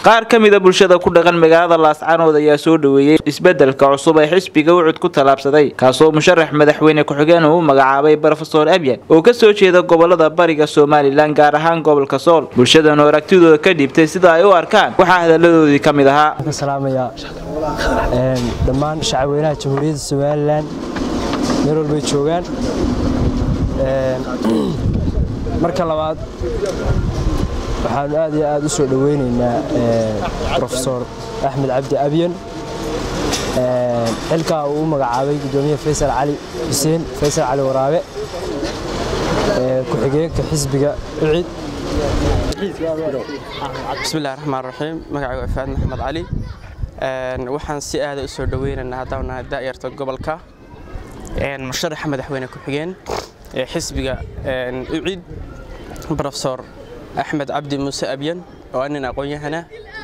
qaar ka mida bulshada ku dhaqan magaalada laascaanood ayaa soo dhoweeyey isbedelka cusub ee xisbiga ucud ku tallaabsaday kaasoo musharax madaxweyne ku-xigeen uu magacaabay brofesor abyan oo kasoo jeeda gobolada bariga somalilan gaar ahaan gobolka sool bulshadan oo aragtidooda ka dhiibtay sida ay u arkaan waxaa hadaladoodii ka mid ahaa ka salaamaya dhammaan shacabweynaha jamhuuriyadda somalilan meel walbay joogaan marka labaad waxaanu aad iyo aad u soo dhoweynaynaa rofesor axmed cabdi abyan xilkaa uu u magacaabay gudoomiye faysal cali xuseen faysal cali waraabe ku-xigeenka xisbiga ucid bismillahi raxmaan raxiim magacaygu ifaad maxamed cali waxaan si aada u soo dhoweynaynaa haddaan nahay daa'yarta gobolka musharaxa madaxweyne ku-xigeen ee xisbiga ucid brofesor axmed cabdi muuse abyan oo nin aqoon-yahana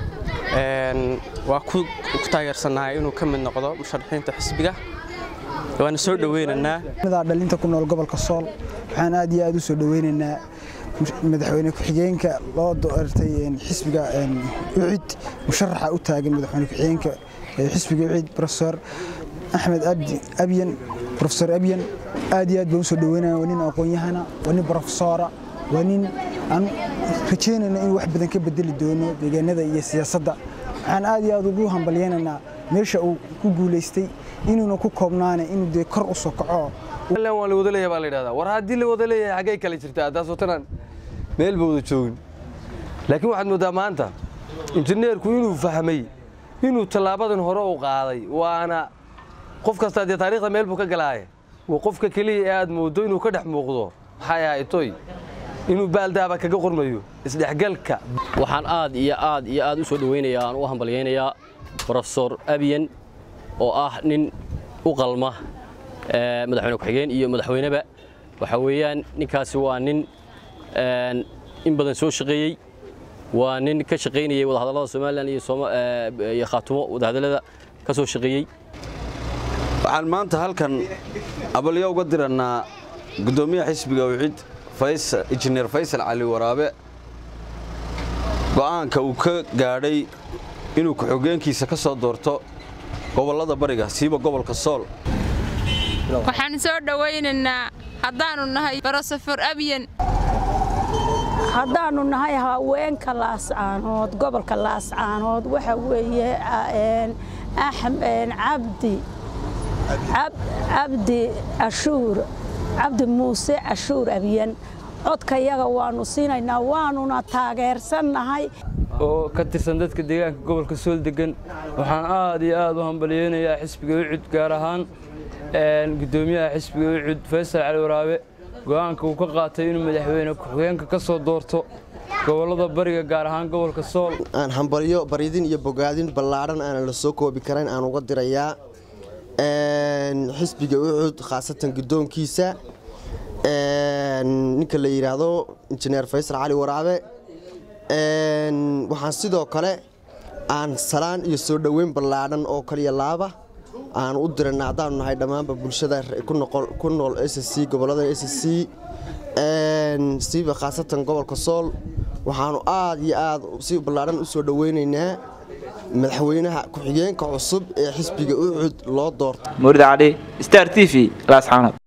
waa ku taageersannahay inuu ka mid noqdo musharaxiinta xisbiga waana soo dhoweynaynaa dhalinta ku nool gobolka sool waxaan aad iyo aad u soo dhoweynaynaa madaxweyne ku-xigeenka loo doortay xisbiga ucid musharaxa u taagan madaxweyne ku-xigeenka xisbiga ucid profesor axmed abdi abyan profesor abyan aad iyo aad baan u soo dhoweynaya waa nin aqoon-yahana waa nin profesora waa nin aan rajaynayno inuu wax badan ka bedeli doono deegaanada iyo siyaasadda waxaan aad iyo aad ugu hambalyaynaynaa meesha uu ku guulaystay inuuna ku koobnaane inuu dee kor u soo kaco waa la wada leeyahay baa la yidhahdaa war haddii la wada leeyahay xaggay kale jirtaa taasoo tanaan meel ba wada joogin laakiin waxaad mooddaa maanta injineerku inuu fahmay inuu tallaabadan hore u qaaday waana qof kastaa dee taariikhda meel buu ka galaaye waa qofka keliya ee aad mooddo inuu ka dhex muuqdo maxay ahay toy inuu baaldaaba kaga qormayo isdhexgalka waxaan aad iyo aad iyo aad u soo dhoweynayaa aan u hambalyaynayaa brofesor abyan oo ah nin u qalma madaxweyne ku-xigeen iyo madaxweyneba waxa weeyaan ninkaasi waa nin in badan soo shaqeeyey waa nin ka shaqaynayay wadahadallada somalilan iyo khaatumo wadahadallada ka soo shaqeeyey waxaan maanta halkan abalyo uga dirannaa guddoomiyaha xisbiga wicid injineer faysal cali waraabe go'aanka uu ka gaadhay inuu ku-xogeenkiisa ka soo doorto gobollada bariga siiba gobolka sool waxaan soo dhowaynaynaa haddaannu nahay brofesor abyan haddaannu nahay haweenka laascaanood gobolka laascaanood waxa weeye cabdi cabdi ashuur cabdi muuse cashuur abyan codkayaga waannu siinaynaa waanuna taageersannahay oo ka tirsan dadka deegaanka gobolka sool degan waxaan aad iyo aad u hambalyeynayaa xisbiga ucud gaar ahaan gudoomiyaha xisbiga ucud faysal cali waraabe go'aanka uu ka qaatay inuu madaxweyne ku-xigeenka ka soo doorto gobollada bariga gaar ahaan gobolka sool aan hambalyo baridin iyo bogaadin ballaadhan aanan la soo koobi karayn aan uga dirayaa xisbiga ucud khaasatan guddoonkiisa ninka la yidhaahdo injineer faysal cali waraabe waxaan sidoo kale aan salaan iyo soo dhoweyn ballaadhan oo kaliya laaba aan u dirana haddaanu nahay dhammaanba bulshada ku nool s c gobollada s c siiba khaasatan gobolka sool waxaanu aad iyo aad si ballaadhan u soo dhoweynaynaa madaxweynaha ku-xigeenka cusub ee xisbiga ucud loo doorto murid cali star t v laascaanood